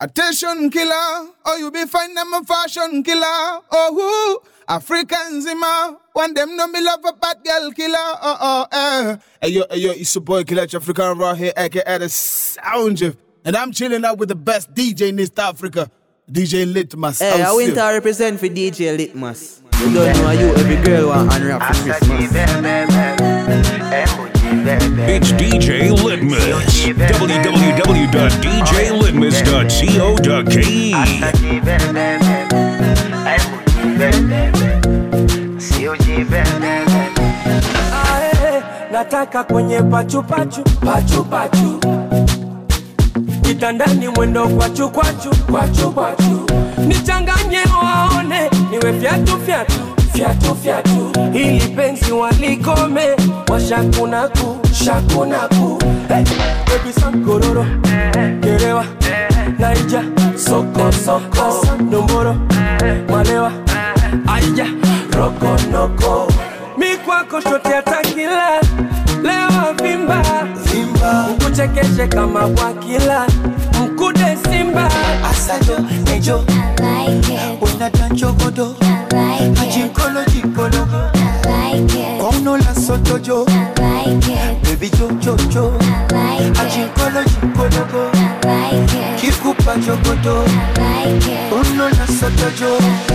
Attention killer, oh you be fine, I'm a fashion killer. Oh who? African Zima, one them know me love a bad girl killer. Oh oh eh. Hey yo, hey yo, it's your boy Killer African Raw here, aka the Sound Chief. And I'm chilling out with the best DJ in East Africa, DJ Litmus. Hey, I Out went to still. represent for DJ Litmus. You don't know you, every girl want unwrap for Christmas. It's DJ Litmus. www.djlitmus.co.ke. Ae, nataka kwenye pachupachu pachupachu kitandani mwendo kwachu kwachu kwachu kwachu nichanganye waone niwe fyatu fyatu fyatu fyatu ili penzi walikome washakunaku shakunaku hey, baby sankororo gerewa naija soko soko domboro malewa aija rokonoko mi kwako shote atakila lewa vimba vimba ukuchekeshe kama bwakila mkude simba Asajo, Nejo, Unata Chogodo, Ajinkolo Jinkologo, Kono la Sotojo, Baby Jo Jo Jo, Ajinkolo Jinkologo, Kikupa Jogodo, Kono la Sotojo,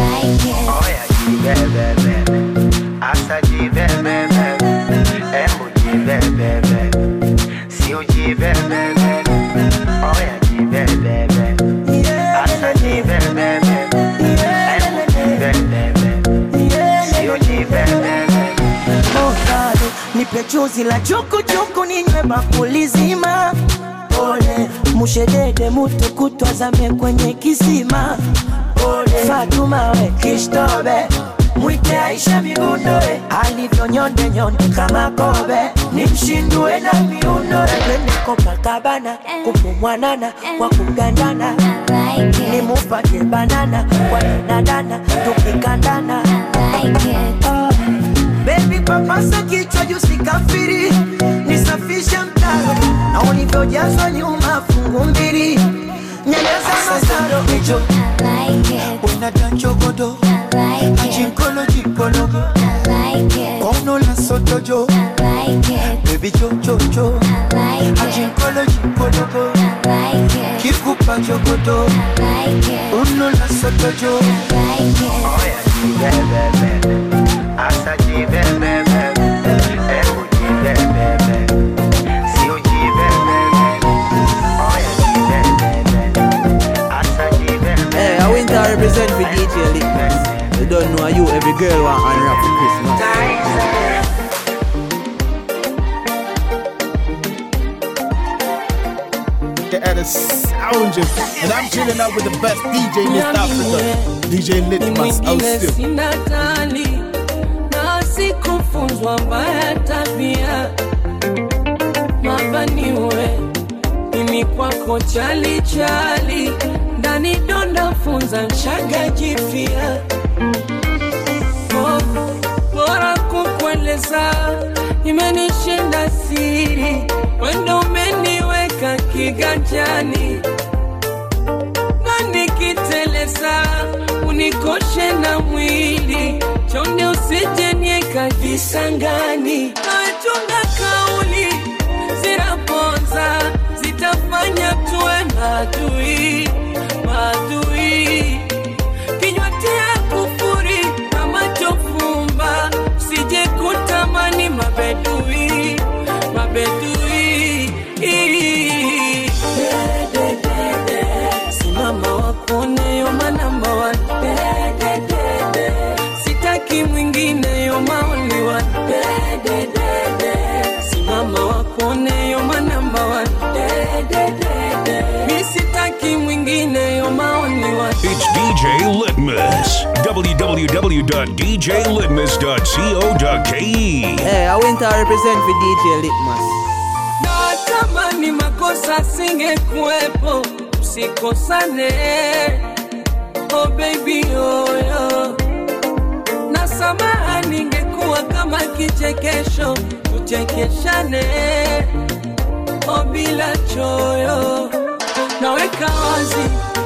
Ovado, nipe chuzi la chukuchuku ninywe bakuli zima pole mushedede mutu kutwazame kwenye kisima pole fatuma we kishtobe mwite aisha migundoe alivyo nyonde nyonde kama kobe nimshindue na miundo twende kopakabana kupumwanana kwa kugandana nimupake banana kwa danadana tukikandana Ah. Baby papasa kichwa juu sikafiri, nisafishe mtaro na ulivyojazwa nyuma fungu mbili, nyanyasa masaro Nejo, Unata Chogodo, Ajinkolo Jinkologo, Kono la Sotojo, Baby Jo Jo Jo, Ajinkolo Jinkologo, Kikupa Jogodo, Uno la Sotojo, Hey, I went to represent for DJ Litmus. You don't know you, every girl want unwrap for Christmas. aka the Sound Chief. And I'm chilling out with the best DJ in East Africa, DJ ni Litmus. Out mwingine still. sina tali na sikufunzwa mbaya tabia mabaniwe mimi kwako chali chali ndani donda funza mshaga jifia Oh, bora kukueleza imenishinda siri wendo umeniweka kiganjani na nikiteleza unikoshe na mwili chonde usijenieka visangani nachunga kauli zinaponza zitafanya tuwe maadui maadui kinywa tia kufuri na macho fumba sije kutamani mabedui mabedui simama wakone yoma namba one sitaki mwingine yoma only one simama wakone yoma namba one mi sitaki mwingine yoma only one It's DJ Litmus. www.djlitmus.co.ke. Hey, I went to represent for DJ Litmus. na kama ni makosa singekuwepo usikosane oh baby oyo na samaha ningekuwa kama kichekesho tuchekeshane oh bila choyo naweka wazi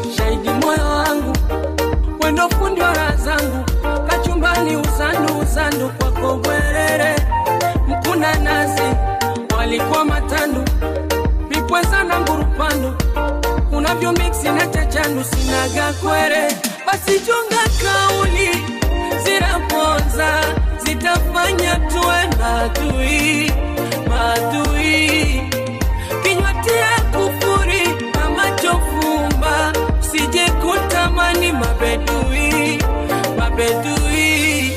wendo fundi wa raha zangu kachumbani uzandu uzandu kwako bwerere mkuna nazi walikuwa matandu vipweza na ngurupandu unavyo miksi na chachandu sinaga kwere basi chunga kauli zinaponza zitafanya tuwe madui madui kinywa tia kufuri na macho fumba sije kutamani mabedui mabedui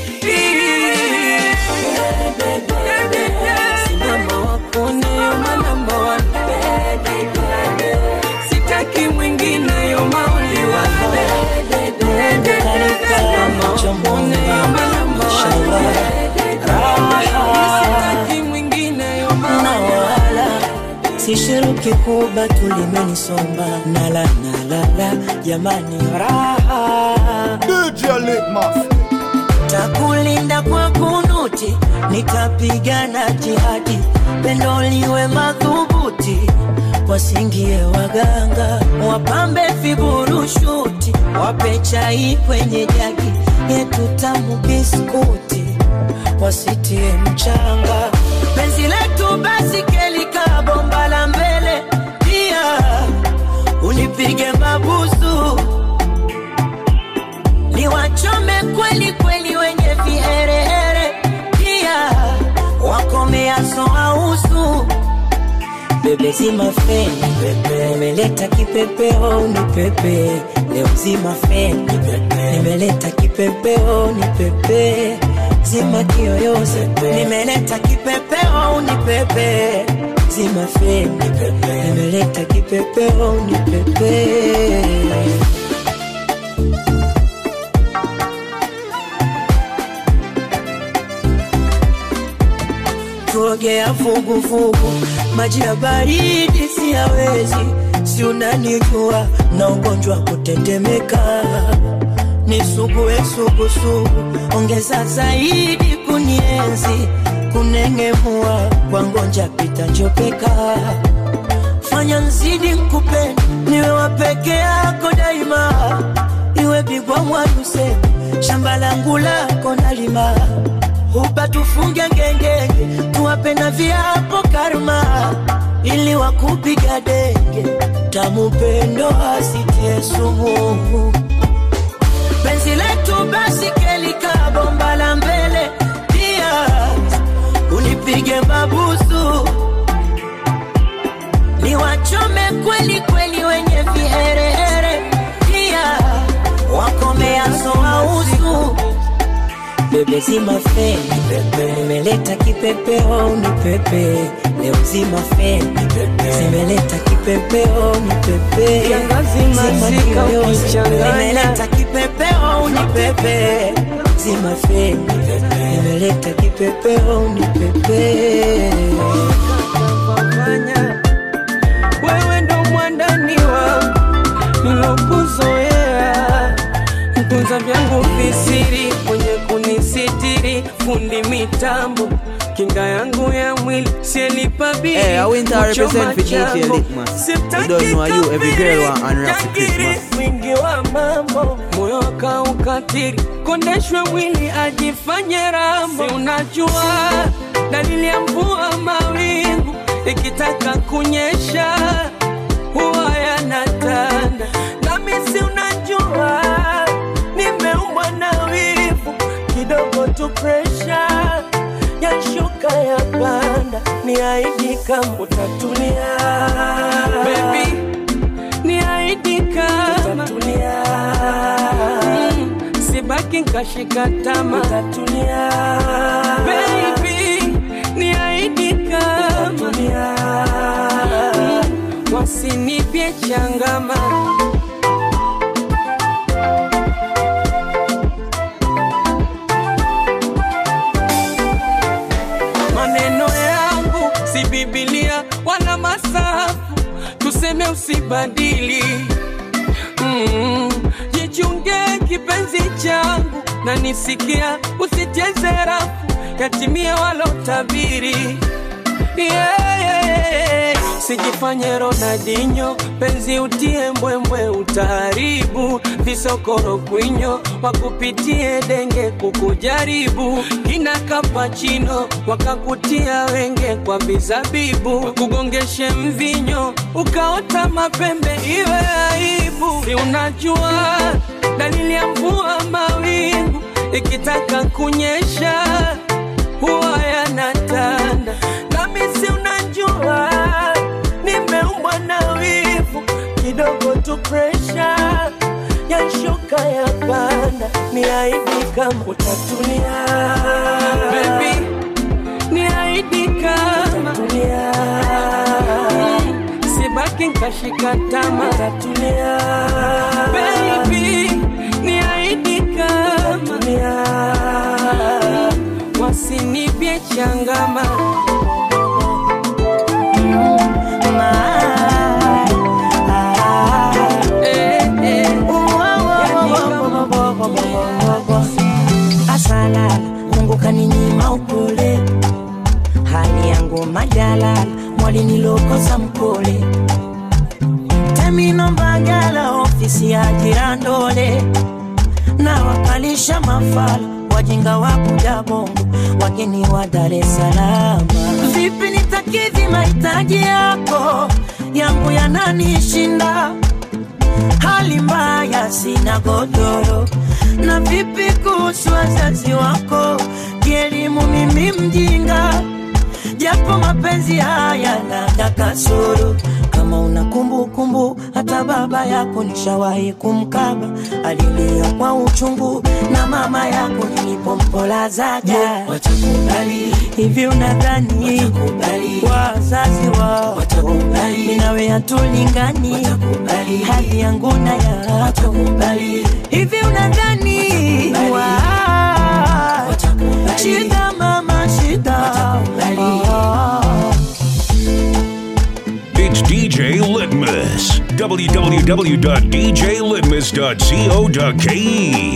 simama wakone yoma namba one sitaki mwingine yoma only one Simama wakone yoma namba one sitaki mwingine yoma na wala sishiruki kuba tulimenisomba nala nalala jamani raha DJ Litmus. takulinda kwa kunuti nitapigana jihadi pendo liwe madhubuti wasingie waganga wapambe viburushuti wape chai kwenye jagi yetu tamu biskuti wasitie mchanga penzi letu basi kelika bomba la mbele pia unipige mabusu niwachome kweli kweli wenye viherehere pia wakomeaso ausu bebe zima feni pepe nimeleta kipepeo ni pepe leo zima feni pepe nimeleta kipepeo ni pepe zima kiyoyozi nimeleta kipepeo ni pepe zima feni pepe nimeleta kipepeo ni pepe tuogea vuguvugu, maji ya baridi siyawezi, si unanijua na ugonjwa kutetemeka, nisugue sugusugu, ongeza zaidi kunienzi, kunengemua kwa ngonja pita njopeka, fanya nzidi nkupende, niwe wa peke yako daima, iwe bigwa mwaduse, shamba langu lako nalima hupa tufunge ngengenge, tuwape na viapo karma, ili wakupiga denge, tamu pendo asitie sumu. Penzi letu basi kelika bomba la mbele, pia unipige mabusu, niwachome kweli kweli wenye viherehere, pia wakomeaso ausu bebe zima feni pepe nimeleta kipepeo ni pepe leo zima feni pepe nimeleta kipepeo ni pepe Kiangazi Zima masika kiyoyozi. ukichanganya. nimeleta kipepeo ni pepe zima feni pepe nimeleta kipepeo ni pepe kufanya wewe ndo mwandani wangu nilokuzoea mtunza vyangu visiri mwenye kunisitiri fundi mitambo kinga yangu ya mwili sielipa bili Hey, I went to represent for DJ Kuchoma Litmus. chambo. You don't know you, every girl want Sitaki unwrap for kafiri, Christmas. mwingi wa mambo moyo akaukatiri kondeshwe mwili ajifanye rambo si unajua dalili ya mvua mawingu ikitaka kunyesha huwa yanatanda nami si unajua nimeumbwa na wivu kidogo tu presha yashuka ya panda ni aidi kama utatulia Baby, ni aidi kama utatulia mm, sibaki nkashika tama utatulia Baby, ni aidi kama utatulia mm, wasinipye changama maneno yangu si Biblia wala masafu, tuseme usibadili. Mm, jichunge kipenzi changu na nisikia, usicheze rafu yatimie walotabiri. Yeah, yeah, yeah. Sijifanye Ronaldinho, penzi utie mbwembwe, utaharibu visokoro kwinyo, wakupitie denge kukujaribu, kina kapachino wakakutia wenge kwa vizabibu, kugongeshe mvinyo ukaota mapembe, iwe aibu. Si unajua dalili ya mvua mawingu ikitaka kunyesha huwa yanatanda, nami si unajua nimeumbwa na wivu kidogo tu, presha yashuka ya panda, ni aidi kama utatulia baby, ni aidi kama utatulia Mm, sibaki nkashika tama utatulia baby, ni aidi kama utatulia wasinipye changama eh, eh. asalala mungu kaninyima upole hali yangu majalala mwalinilokosa mpole temino mbagala ofisi ya jirandole na wakalisha mafala wajinga wa kuja bongo wageni wa Dar es Salaam. Vipi nitakidhi mahitaji yako yangu yananishinda hali mbaya, sina godoro. Na vipi kuhusu wazazi wako, kielimu mimi mjinga, japo mapenzi haya na kasoro. Kama una kumbukumbu, hata baba yako nishawahi kumkaba, alilia kwa uchungu, na mama yako nilipompolazaja. Watakubali hivi, unadhani wazazi wao mimi nawe hatulingani, hali yangu na yako hivi, unadhani wa- shida mama shida Ah. It's DJ Litmus. www.djlitmus.co.ke.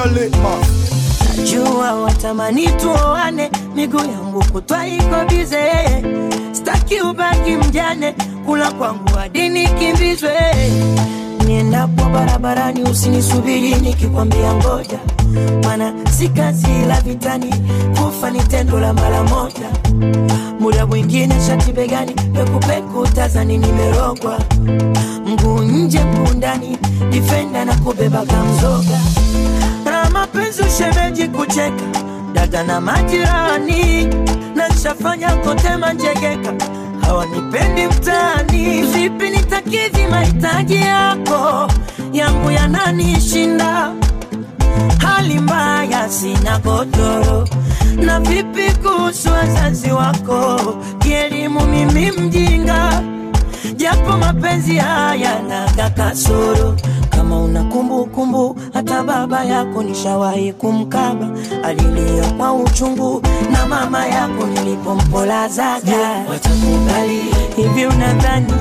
Najua watamani tuoane, miguu yangu kutwa iko bize, staki ubaki mjane, kula kwangu hadi nikimbizwe. Niendapo barabarani usinisubiri nikikwambia ngoja, mana si kazi la vitani, kufa ni tendo la mara moja. Muda mwingine shati begani, pekupeku tazani nimerogwa, mguu nje mguu ndani, difenda na kubeba kamzoga na mapenzi ushemeji kucheka dada na majirani na nshafanya kote manjegeka hawanipendi mtaani vipi nitakidhi mahitaji yako yangu yananishinda hali mbaya sina godoro na vipi kuhusu wazazi wako kielimu mimi mjinga japo mapenzi haya na kasoro kama una kumbukumbu hata baba yako nishawahi kumkaba alilia kwa uchungu na mama yako nilipompolazaga watakubali hivi unadhani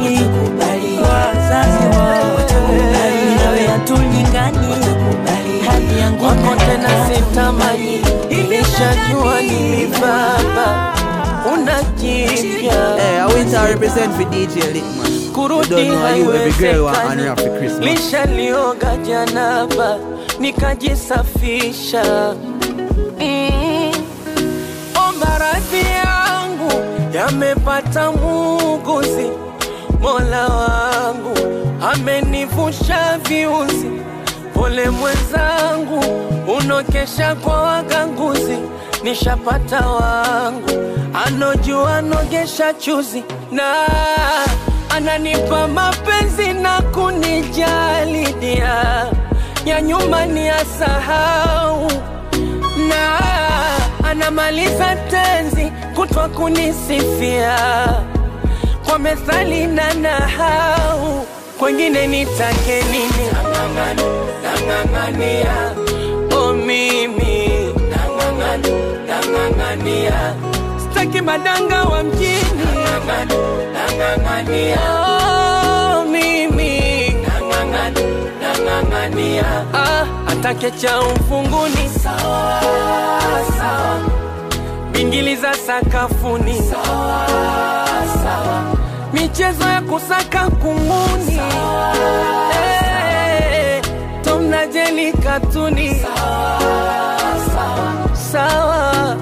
wazazi wao watakubali nawe hatulingani hali yangu wako na tena yako. sitamani, nilishajua ni baba una jipya Hey, I went to represent for DJ Litman. You kurudi don't know how you every girl want haiwezekani. honor for Christmas. Lishalioga janaba nikajisafisha mm. Omba radhi yangu yamepata muuguzi, Mola wangu amenivusha viuzi. Pole mwenzangu, unokesha kwa waganguzi, nishapata wangu anojua nogesha chuzi na ananipa mapenzi na kunijali dia ya nyuma ni asahau na anamaliza tenzi kutwa kunisifia kwa methali na nahau kwengine nitake nini Nang'ang'ana, nang'ang'ania o mimi Nang'ang'ana, nang'ang'ania staki madanga wa mjini nang'ang'ania oh, mimi nang'ang'ania ah, atake cha ufunguni sawa sawa bingili za sakafuni sawa sawa michezo ya kusaka kunguni Eh, Tom na Jerry katuni sawa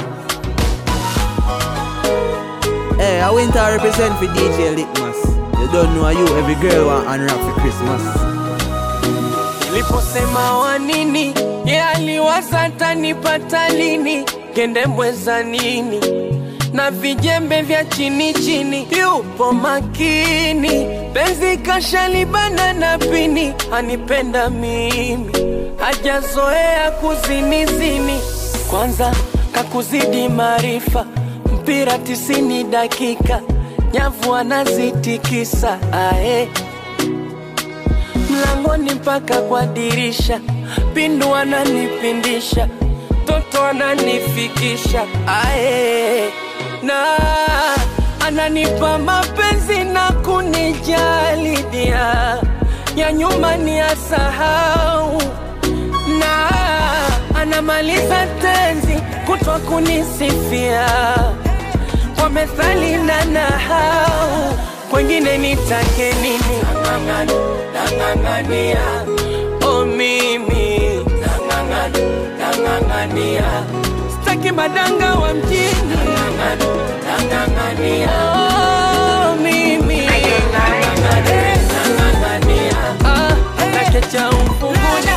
Hey, I went to represent for DJ Litmus. You don't know you, every girl want unwrap for Christmas. Niliposema wa nini, ye aliwaza tanipata lini, kendembwe za nini na vijembe vya chini chini, yupo makini, penzi kashalibana na pini, anipenda mimi, hajazoea kuzinizini, kwanza kakuzidi maarifa, mpira tisini dakika, nyavu anazitikisa ae mlangoni mpaka kwa dirisha, pindu ananipindisha, toto ananifikisha ae, na ananipa mapenzi na kunijali dia ya nyuma ni ya sahau na anamaliza tenzi kutwa kunisifia kwa methali na nahau, kwengine nitake nini? Nang'ang'ana, nang'ang'ania, o mimi nang'ang'ana, nang'ang'ania, sitaki madanga wa mjini. Nang'ang'ana, nang'ang'ania, o mimi nang'ang'ana, nang'ang'ania, ah, nakecha ufunguni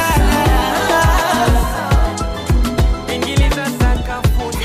ingiliza sakafuni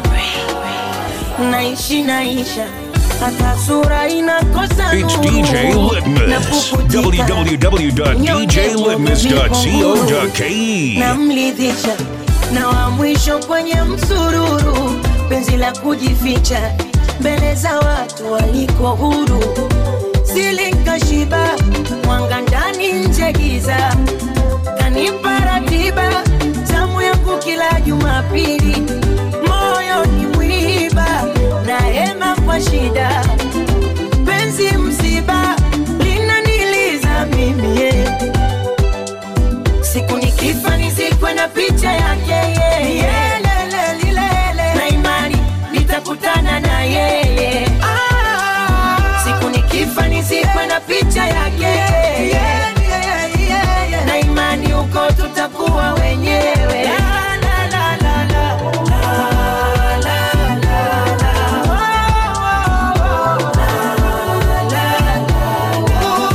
naishi naisha hata sura inakosa It's nuru. DJ Litmus. Napukutika. www.djlitmus.co.ke. namlidhisha na wa mwisho kwenye msururu penzi la kujificha mbele za watu waliko huru silikashiba mwanga ndani nje giza kanipa ratiba zamu yangu kila jumapili moyo ni mwiba na hema kwa shida penzi msiba linaniliza mimi yeah siku nikifa nizikwe na picha yake yeye Lele, lilele. na imani nitakutana na yeye siku nikifa nizikwe na picha yake yeye na imani huko tutakuwa wenyewe La, la, la, la, la. La, la, la, la. Oh, oh, oh. La, la, la,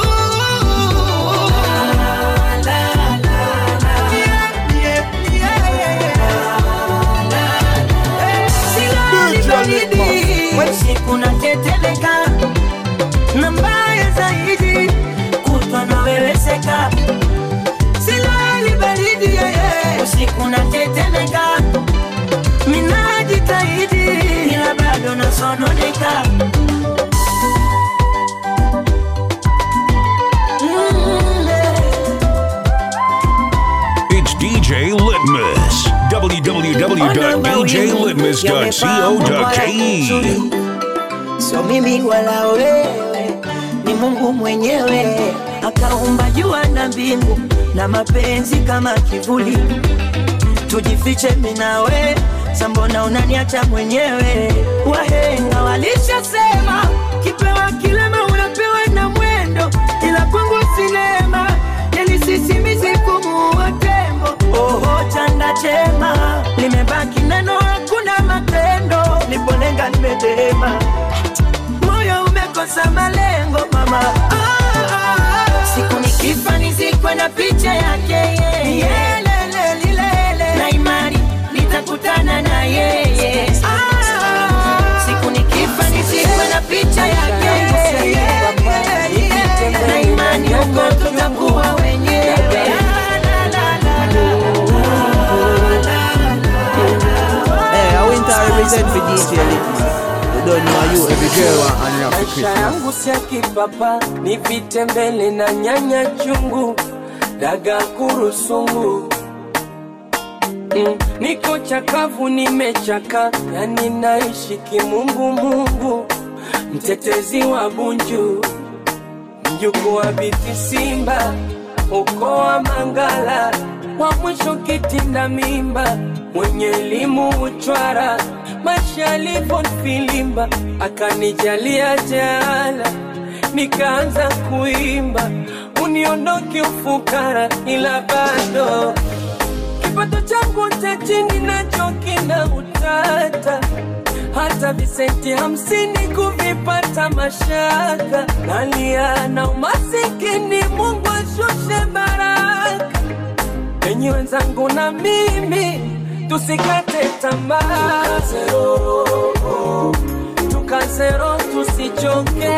siku natetemeka na mbaya zaidi kutwa naweweseka silali baridi yeye usiku natetemeka minajitahidi ila bado nasononeka Mm, eh. It's DJ Litmus. www.djlitmus.co.ke. Sio mimi wala wewe, ni Mungu mwenyewe akaumba jua na mbingu na mapenzi kama kivuli. Tujifiche mimi na wewe, sambona unaniacha mwenyewe? Wahenga walishasema kipewa kilema unapewa na mwendo, ila kwangu sinema yalisisimizi kumuua tembo. Oho, chanda chema limebaki neno, hakuna matendo. Nipolenga nimedema, moyo umekosa malengo mama. Ah, ah, ah. Siku nikifa nizikwe na picha yake yeye, lele lilele, na imani nitakutana na yeye. Ah, siku nikifa nizikwe na picha yake yeye, na imani huko tutakuwa wenyewe. La, la, la, la, la. Hey, I went to represent for DJ Litmus. You don't know you, every girl want unwrap for Maisha Christmas. yangu si ya kipapa, nipite mbele na nyanya chungu, daga kurusungu mm, niko chakavu, nimechaka, yani naishi kimungu mungu, mtetezi wa Bunju, mjukuu wa Biti Simba, ukoo wa Mangala, wa mwisho kitinda mimba, mwenye elimu uchwara, maisha yalivyo filimba, akanijalia jala nikaanza kuimba uniondoke ufukara, ila bado kipato changu cha chini nacho kina utata, hata visenti hamsini kuvipata mashaka, nalia na umasikini, Mungu ashushe baraka enyi wenzangu na mimi tusikate tamaa, tukazero tusichoke,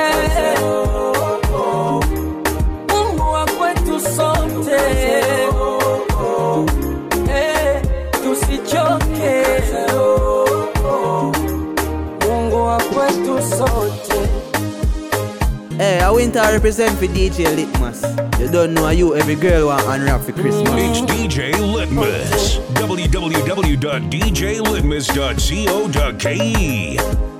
Mungu wa kwetu sote, Eh, tusichoke, Mungu wa kwetu sote. Hey, I winter represent for DJ Litmus. You don't know you every girl want unwrap for Christmas. It's DJ Litmus. www.djlitmus.co.ke.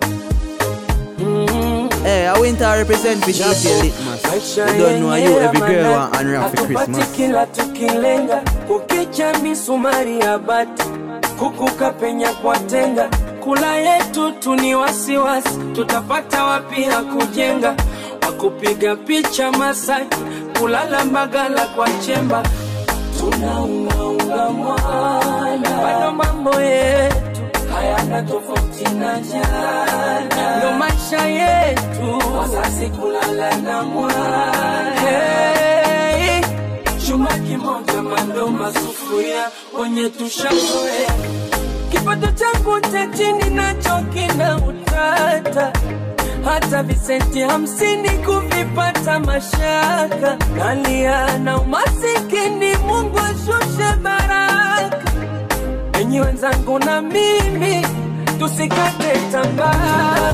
Hey, I winter represent for DJ Litmus. Maisha You don't know you yenyewe every girl manake, want unwrap for hatupati Christmas. kila tukilenga kukicha misumari ya bati kukuka penya kwa tenga kula yetu tu ni wasiwasi tutapata wapi ya kujenga wakupiga picha Masaki kulala Mbagala kwa chemba tunaungaunga mwana bado mambo yetu hayana tofauti na jana, ndo maisha yetu wazazi kulala na mwana hey, chuma kimoja mandoma sufuria wenye tushazoea kipato changu cha chini nacho kina utata hata visenti hamsini kuvipata mashaka nalia na umasikini mungu ashushe baraka enyi wenzangu na mimi tusikate tamaa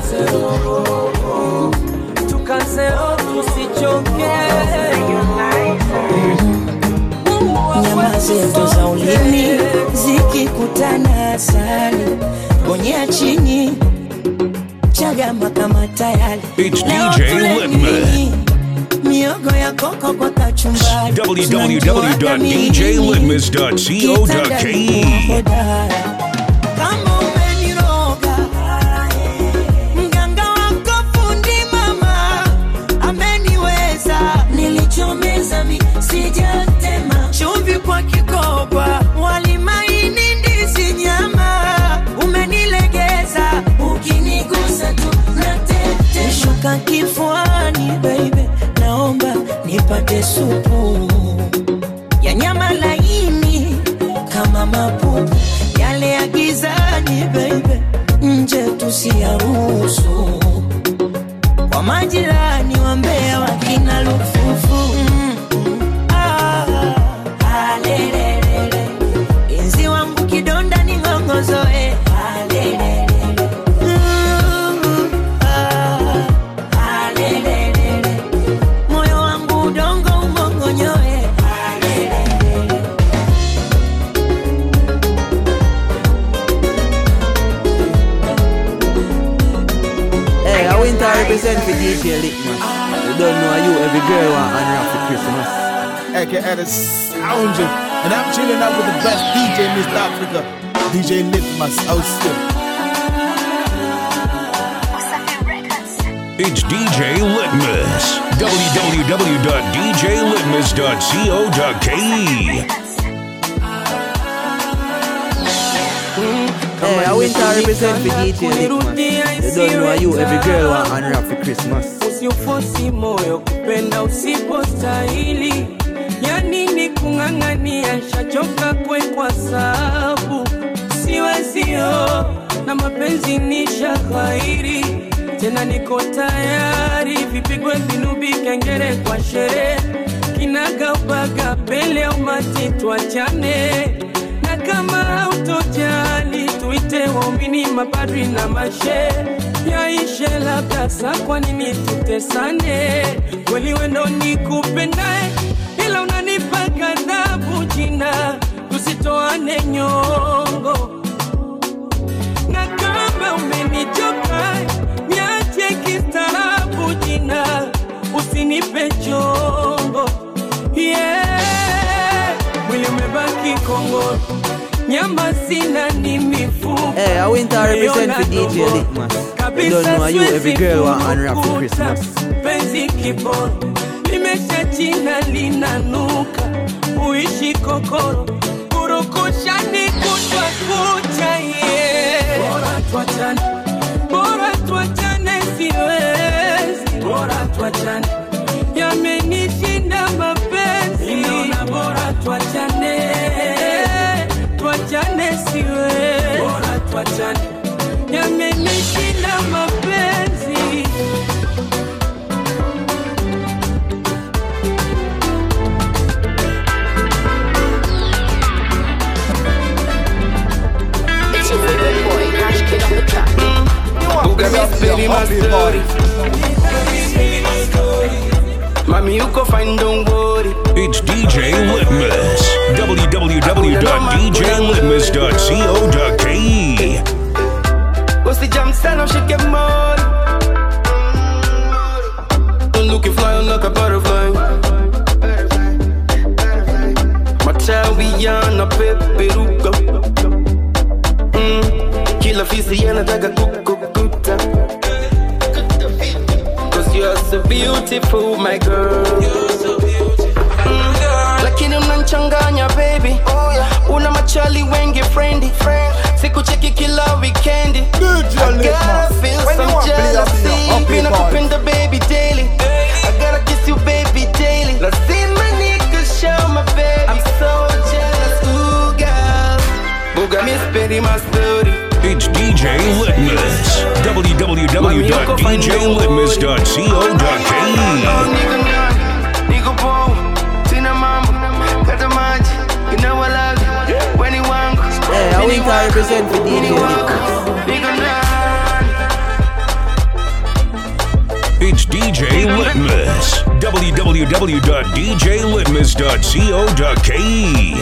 tukazeo tusichoke Mungu wa nyama kwetu zetu za ulimi sote. zikikutana asali bonyea chini chagama kama tayari It's Leo DJ tule Litman. nini? miogo ya koko kwa kachumbari www.djlitmus.co.ke. kama umeniroga mganga wako fundi mama ameniweza nilichomeza mi sijatema chumvi kwa kikoba walimaini ndizi nyama umenilegeza ukinigusa tu natete shuka kifuani baby naomba nipate supu ya nyama laini kama mapupu yale ya gizani baby, nje tusiyaruhusu kwa majirani wa Mbeya wakina lufufu mm, mm, ah, ah, lelelele. Enzi wangu kidonda ni ng'ongozoe ah, lelelele. Mm, ah, ah, lelelele. moyo wangu udongo umongonyoe ah, lelelele. Hey, I winter represent for DJ Litmus. You don't know you every girl want unwrap for Christmas. aka the Sounder. And I'm chilling out with the best DJ in East Africa, DJ Litmus out still. It's DJ Litmus. www.djlitmus.co.ke. Hey, I winter represent for DJ Litmus. You don't know you every girl want unwrap for Christmas. usiufosi moyo kupenda usipostahili ya nini kung'ang'ania shachoka kwekwa sabu siwezio na mapenzi ni shaghairi tena niko tayari vipigwe vinubi kengere kwa sherehe kinagaubaga pele au mati twachane na kama hautojali tuite waumini mapadri na mashe yaishe labda sa kwa nini tutesane kweli wendo ni kupendae ila unanipa kadhabu jina tusitoane nyongo na kama umenichoka niache kistaarabu jina usinipe chongo yeah. mwili umebaki kongo nyama sina ni mifupa Hey, I winter represent for DJ Naiona Litmus. Kabisa You don't know you siwezi every girl want unwrap for kukuta. Christmas. Penzi kiporo limesha china linanuka uishi kokoro kurukushani kutwa kucha ye bora tuachane bora tuachane siwezi bora tuachane yamenishinda mapenzi Ninaona bora tuachane tuachane siwezi bora tuachane yamenishinda mapenzi It's your favorite boy, Cash Kid on the track. Buga mi speli my story Mami uko fine don't worry It's DJ Litmus. www.djlitmus.co.ke. Usijam sana ushike mori Don't look you fly like a butterfly Matawiana peperuka mm. Kila fisi yanataka kukukuta Cause you're so beautiful my girl Mm. Lakini unanchanganya baby Una machali wengi friendly Sikucheki kila weekendi I gotta feel some jealousy Pina kupenda baby daily I gotta kiss you baby daily Lazima nikushow my baby I'm so jealous, ooh girl Buga mi speri my story It's DJ Litmus. www.djlitmus.co.ke. Niko ndani, niko poa, sina mambo, kata maji, you know I love you, weni wangu, Hey, I mini went to wako, represent for mini DJ wako, niko ndani. It's DJ Litmus. www.djlitmus.co.ke.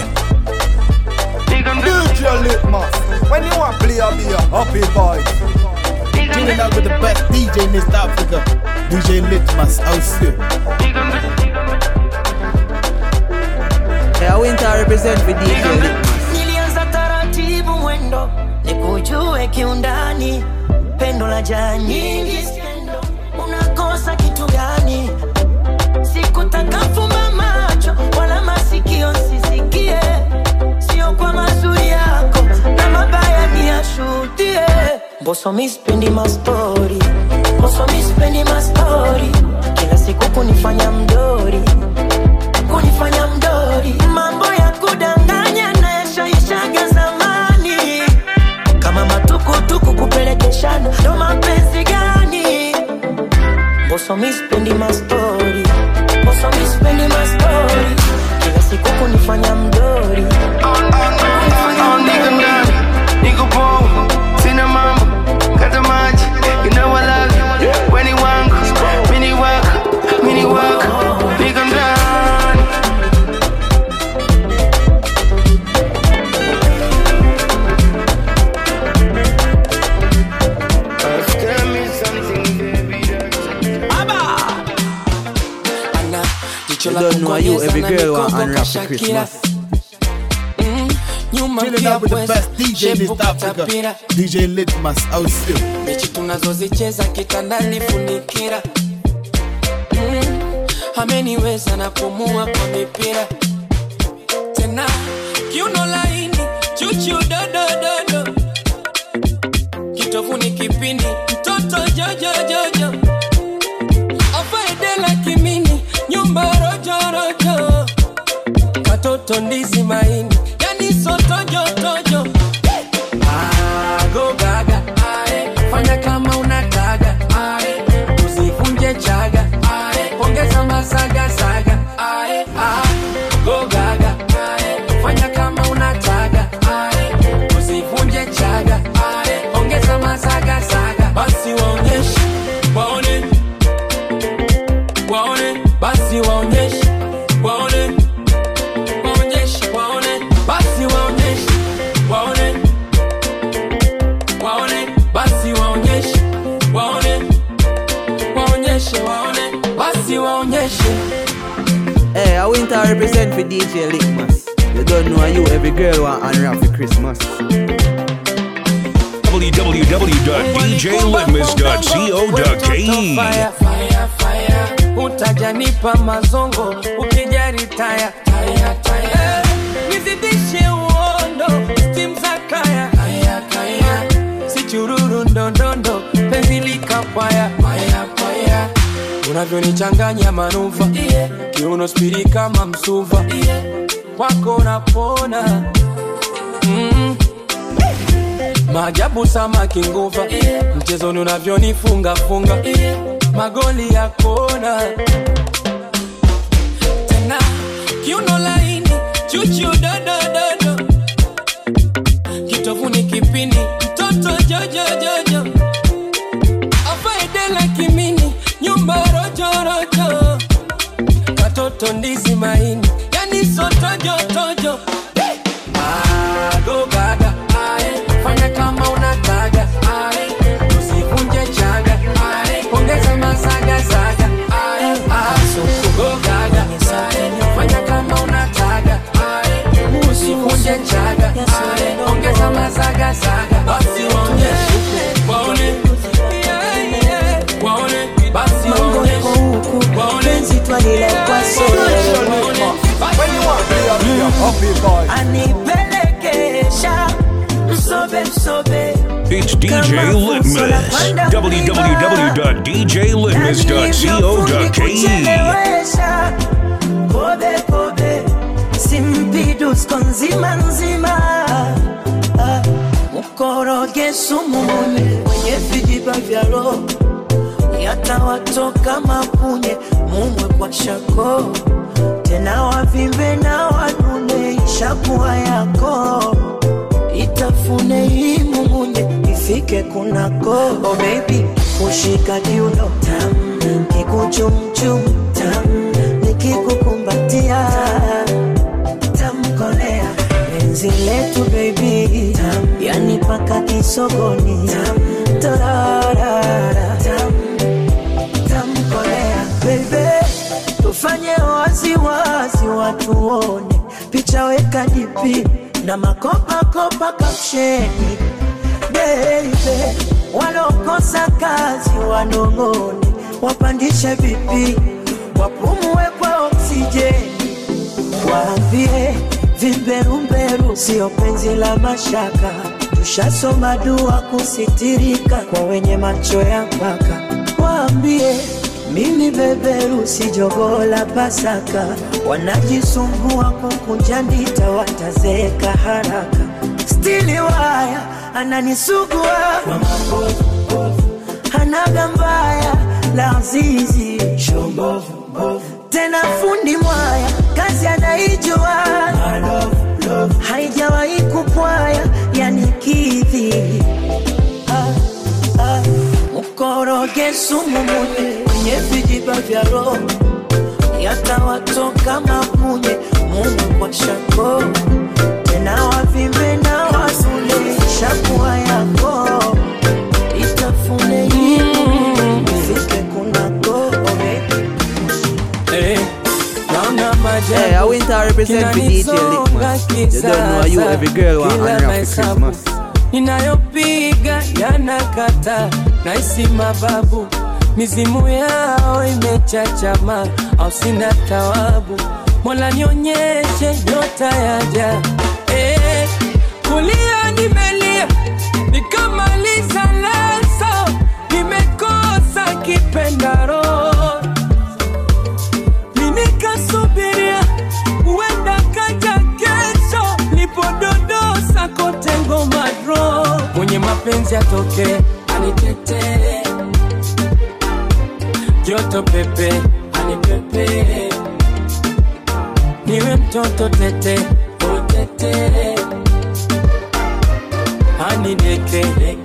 DJ Litmus. When you want play, I'll be a happy boy. Chilling out with the best DJ in East Africa. DJ Litmus, out here. Hey, I went to represent for DJ Litmus. nilianza taratibu mwendo nikujue kiundani pendo la jaa nyingi skendo unakosa kitu gani sikutaka fumba macho wala masikio sisikie sio kwa mazuri yako na mabaya ni yashuhudie mboso mispendi mastori mboso mispendi mastori kila siku kunifanya mdori kunifanya mdori mambo ya kudanganya na yashaishaga zamani kama matukutuku kupelekeshana ndo mapenzi gani mboso mispendi mastori mboso mispendi mastori kila siku kunifanya mdori kunifanya Niko mdori ndani, niko poa, sina mambo, kata maji, you know I love you, weni wangu, mini wako, mini wako, niko ndani. Tell me something, baby, Ana, jicho You la don't know you, kukonyeza every na girl want mikogo unwrap for kashakira. Christmas. Mm, nyuma Chilling pia out with the pweza, best DJ in shepu East Africa. katapira. DJ Litmus, out here. mechi tunazozicheza kitandani funikira mm, ameniweza na pumua kwa mipira tena kiuno laini chuchu dodododo kitovuni kipindi mtoto jojojojo afaedela kimini nyumba rojorojo katoto ndizi maini yani sotojotojo Go gaga, ae, fanya kama unataka ae, usivunje chaga ae, ongeza masaga saga ae, ah, go gaga ae, fanya kama unataka ae, usivunje chaga ae, ongeza masaga saga, basi waonyeshe waone, waone, basi waonyeshe waone, waonyeshe waone, basi waonyeshe waone waone basi waonyeshe waone waonyeshe waone basi waonyeshe Hey, I went to represent for DJ Litmus. You don't know you, every girl want unwrap for Christmas. www.djlitmus.co.ke. Fire, fire, fire. utajanipa mazongo ukijari taya taya taya nizidishe uondo stim za kaya kaya kaya si chururu ndondondo penzi likapaya paya paya unavyonichanganya manuva yeah. kiuno spiri kama msuva yeah. kwako napona mm. maajabu samaki nguva yeah. mchezoni unavyonifunga funga yeah. magoli ya kona tena kiuno laini chuchu dodododo kitovuni kipini mtoto jojojojo afaedela kimini nyumba rojorojo katoto ndizi maini yani sotojotojo agogaga ae fanya kama unataga ae usivunje chaga ae ongeza masagasaga ae asukugogaga ae fanya kama unataga ae usivunje chaga ae ongeza masagasaga basi waonyeshe waone Yeah, yeah. waone basi Mambo waonyeshe yako huku waone penzi twalilekwa solo When you want play a be a happy boy. anipelekesha msobe msobe It's DJ Litmus. www.djlitmus.co.ke. kuchelewesha kobe kobe simpidusko nzima nzima Ah, mkoroge sumu mune mwenye vijiba vya roho yatawatoka mapunye mumwe kwa shako tena wavimbe na wanune ishakuwa yako itafune hii mumunye ifike kunako oh baby kushika kiuno tam kikuchumchum tam nikikukumbatia tamkolea penzi letu baby tam yani paka kisogoni tam torarara tam tamkolea bebe tufanye waziwazi watuone picha weka dipi na makopakopa kapsheni bebe walokosa kazi wanong'one wapandishe vipi wapumue kwa oksijeni waambie vimberumberu sio penzi la mashaka tushasoma dua kusitirika kwa wenye macho ya mpaka waambie mimi beberu si jogoo la pasaka wanajisumbua kukunja ndita watazeeka haraka stili waya ananisugua kwa mabovu hanaga mbaya la zizi tena fundi mwaya kazi anaijua haijawahi kupwaya yani kidhi ah, ah. mkoroge sumu munye kwenye vijiba vya roho yatawatoka mapunye mungu kwa shako tena wavimbe na wasule shakuwa yako itafune hii ifike kunako oh baby. Eh, naona Hey, I went to represent for DJ Litmus. You don't know you, every girl want Kila honor for mahesabu Christmas. ninayopiga yanakata naisi mababu mizimu yao imechachama au sina tawabu mola nionyeshe nyota yaja eh, kulia nimelia nikamaliza leso nimekosa kipendaro minikasubiria huenda kaja kesho lipododosa kote ngoma dro mwenye mapenzi atoke anitetee joto pepe anipepe niwe mtoto tete utete anideke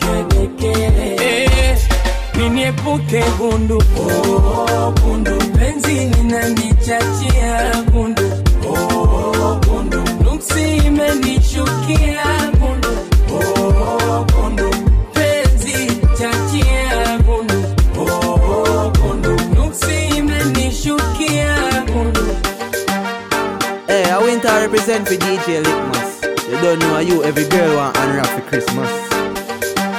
Eh, niniepuke gundu oh, gundu penzi linanichachia gundu oh, gundu nuksi imenichukia gundu oh, gundu penzi chachia gundu oh, gundu nuksi imenishukia gundu Hey, I went to represent for DJ Litmus. You don't know you, every girl want honor for Christmas.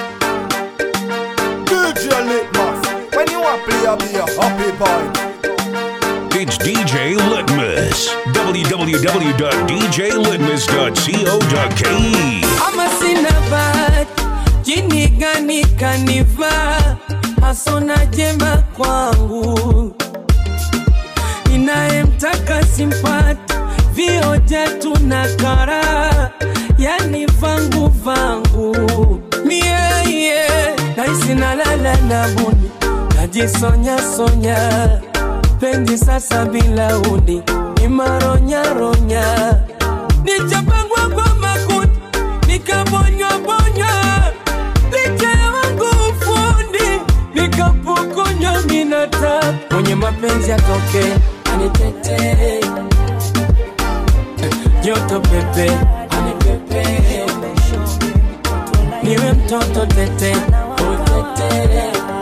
DJ Litmus. When you want play a be a happy boy. It's DJ Litmus. www.djlitmus.co.ke. ama sina bahati, jini gani kanivaa, hasona jema kwangu, inayemtaka simpati, vioja tuna kara, yani vangu vangu mieye, naisi nalala na buni, najisonya sonya, penzi sasa bila uni, ni maronya ronya, nichapangwa kwa makuti nikabonywa bonywa licha ya wangu ufundi nikapokonywa minata mwenye mapenzi atoke anitetee joto pepe anipepe niwe mtoto tete utete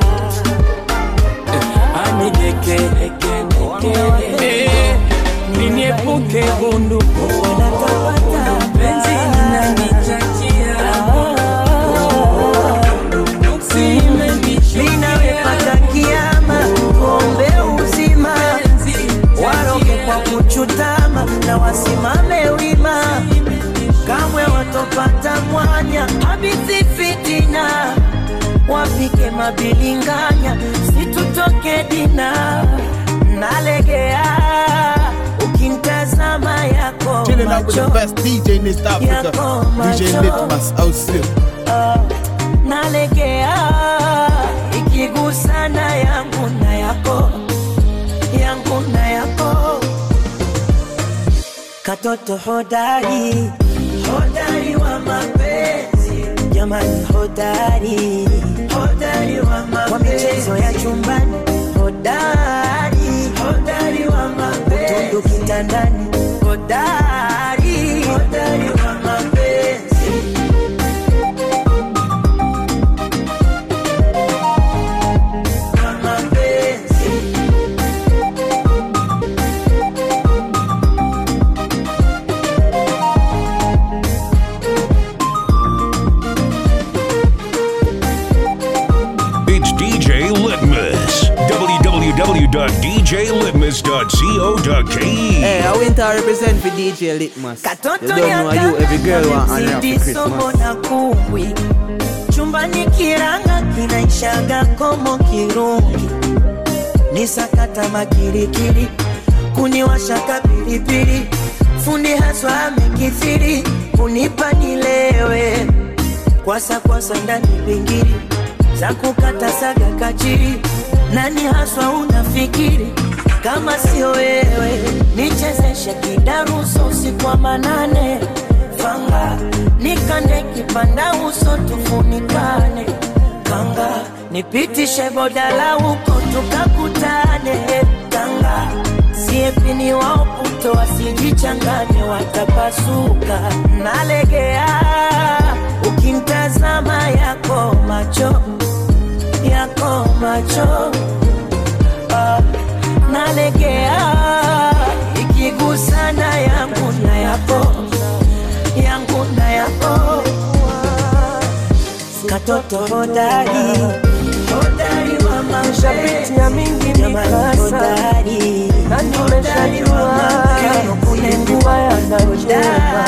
anideke Eh, niniepuke gundu penzi linanichachia linawepata kiama kombe uzima waroge kwa kuchutama na wasimame wima kamwe watopata mwanya habithi fitina wapike mabilinganya situtoke dina nalegea ukimtazama yako Chilling out with the macho best DJ in East Africa, Yako DJ macho. Litmus out still. nalegea ikigusana yangu na yako yangu na yako katoto hodari hodari wa mapenzi jamani hodari hodari wa mapenzi kwa michezo ya chumbani hodari hodari wa mapenzi utundu kitandani hodari hodari wa mapenzi wa mapenzi It's DJ Litmus. www.djlitmus.co.ke. Hey, I went to represent for DJ Litmus. You Katoto don't know how you every girl want and rap Zidi for somo Christmas. na kumbwi chumbani kiranga kinaishaga komo kirungi ni sakata makirikiri kuniwashaka pilipili fundi haswa amekithiri kunipa nilewe kwasa kwasa ndani pingiri za kukata saga kachiri nani haswa unafikiri kama sio wewe nichezeshe kidaruso usiku wa manane fanga nikande kipanda uso tufunikane kanga nipitishe bodala huko tukakutane kanga siepini waoputo wasijichanganye watapasuka nalegea ukimtazama yako macho yako macho ah, nalegea ikigusana yangu na yako yangu na yako katoto hodari hodari wa Nishapitia mingi mikasa hodari na nimeshajua kunengua yanayocheka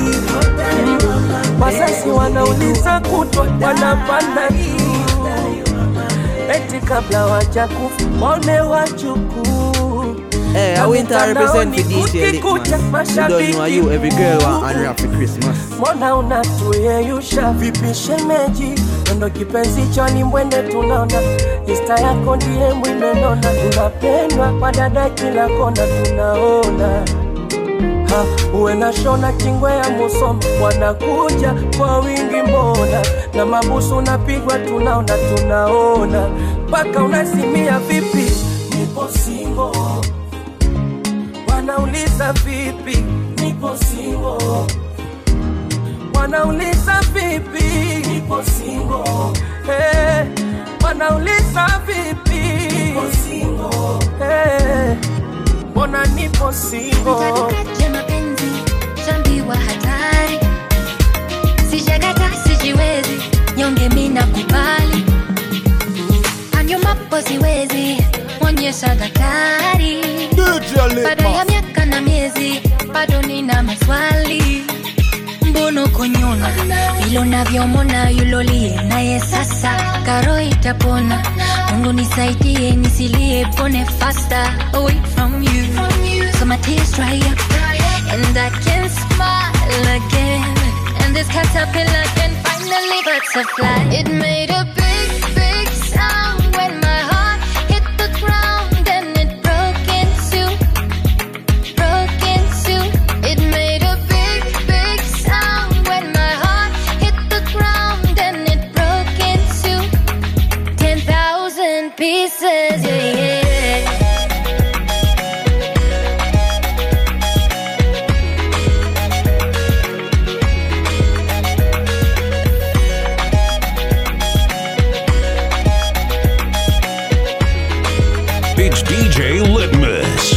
Wasasi wanauliza kutwa wanapanda juu eti kabla wajakufa waone wajukuu Hey, I went to represent for DJ Litmus. You don't know how you every girl want and rap for Christmas. mbona unatuyeyusha vipi shemeji ndo kipenzi choni mwende tunaona ista yako ndiye mwimenona unapendwa kwa dada kila kona tunaona ha, uwe na shona kingwe ya musoma wanakuja kwa wingi mbona na mabusu unapigwa tunaona tunaona mpaka unasimia vipi nipo singo wanauliza vipi nipo singo wanauliza vipi nipo singo hey, wanauliza vipi nipo singo hey, mbona nipo singo Katikati ya mapenzi shambiwa hatari, sijakata sijiwezi, nyonge mina kubali, anyumapo siwezi onyesha daktari, baada ya miaka na miezi bado nina maswali mbono konyona vile unavyomona yulolie naye sasa karo itapona mungu nisaidie nisilie pone faster away from you so my tears dry up and I can smile again and this caterpillar can finally butterfly it made a big big sound when my heart hit the ground and it broke in two broke in two it made a big big sound when my heart hit the ground and it broke in two ten thousand pieces yeah, yeah. It's DJ Litmus.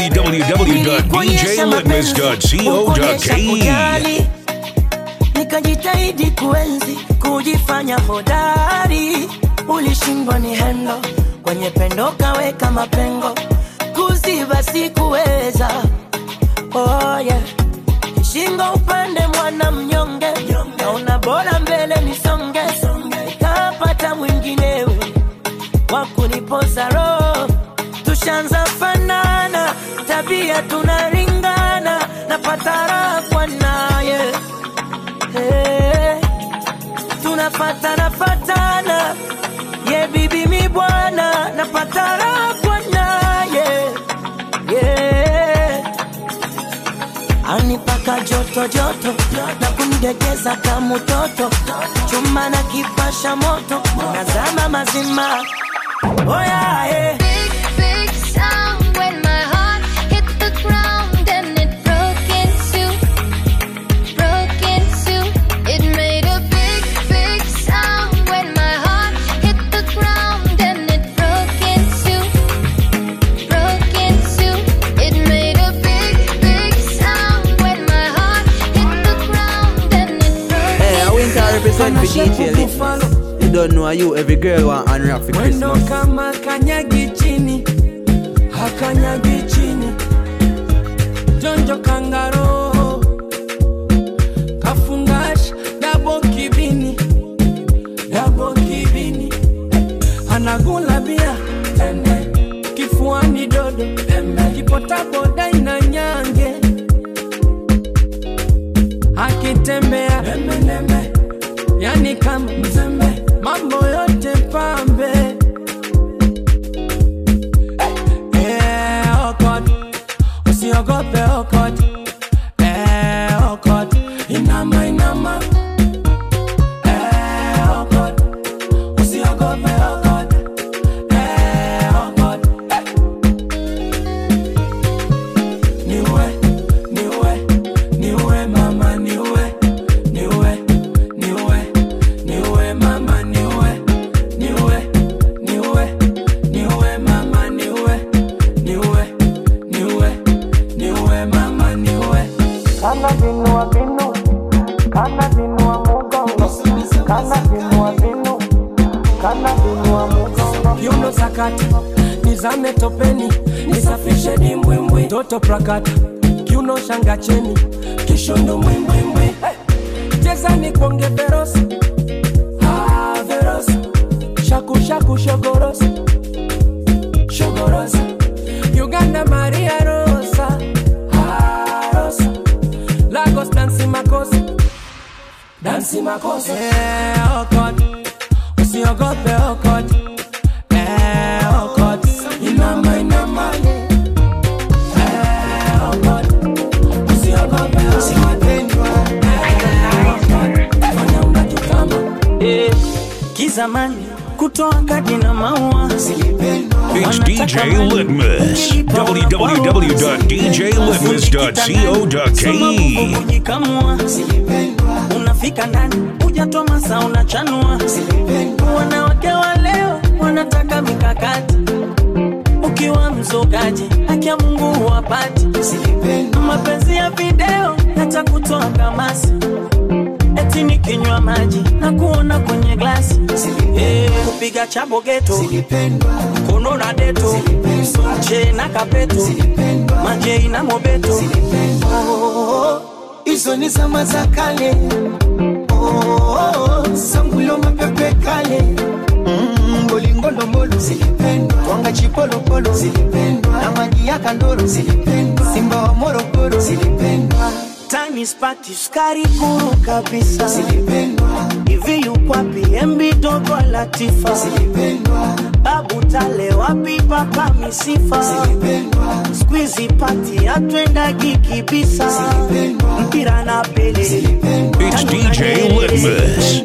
www.djlitmus.co.ke. kujali nikajitahidi kuenzi kujifanya hodari ulishindwa ni hendo kwenye pendo kaweka mapengo kuziba sikuweza oh, yeah. shingo upande mwana mnyonge naona bora mbele nisonge nikapata mwinginewe wa kunipoza roho tushanza fanana tabia tunaringana napata raha kwa naye hey, tunafatana fatana ye bibi mi bwana napata raha kwa naye yeah. anipaka joto joto na kunidegeza kama mtoto chuma na kipasha moto nazama mazima oh yeah, yeah. big sound when my heart hit the ground and it broke in two, broke in two. It made a big, big sound when my heart hit the ground and it broke in two, broke in two. It made a big, big sound when my heart hit the ground and it broke Hey, I went to represent for DJ Litmus. You don't know you, every girl want unwrap for Mwendo Christmas. kama kanyagi chini, hakanyagi chini. Jonjo kangaro, kafungash dabo kibini, dabo kibini. Anagula bia tende, kifuani dodo, kipota boda ina nyange. Akitembea yani kama mzembe, mambo yote pambe. Eh, okot, usiogope okot. Eh, okot, inama inama. Eh, okot, usiogope okot. Eh, okot, eh. Niwe, niwe, niwe mama niwe, niwe, niwe, niwe mama niwe, niwe, niwe, niwe mama niwe, niwe, niwe, niwe mama niwe. Kana vinua vinu, kana vinua mugongo, kana vinua vinu, kana vinua mugongo. Kiuno sakata, nizame topeni, nisafishe dimbwimbwi. Toto prakata, kiuno shanga cheni, kishondo mwimbwimbwi. Hey! Cheza ni kuonge verosi, ah verosi, shaku shaku shogorosi, shogorosi. Uganda Maria Rosa, ah Rosa, Lagos dansi makosa, dansi makosa. Eh, okot, usiogope okot, eh okot, inama inama. Eh, okot, usiogope okot. Eh, kizamani kutoa kadi na maua It's DJ Litmus. www.djlitmus.co.ke. kujikamua unafika ndani hujatoa masa unachanua wanawake wa leo wanataka mikakati ukiwa mzogaji haki ya mungu huwapati mapenzi ya video yatakutoa kamasi eti nikinywa maji na kuona kwenye glasi Eh, piga chabo geto kono na deto che na kapeto manje na mobeto Oh, hizo ni zama za kale Oh, sangulo mapepe kale Mm, bolingolomolo twanga chipolopolo na maji ya kandoro simba wa morogoro time is party sukari kuru kabisa hivi yukwapi embi dogo latifa babu tale wapi papa misifa squeezy party atwendagi kibisa mpira na pele It's DJ Litmus.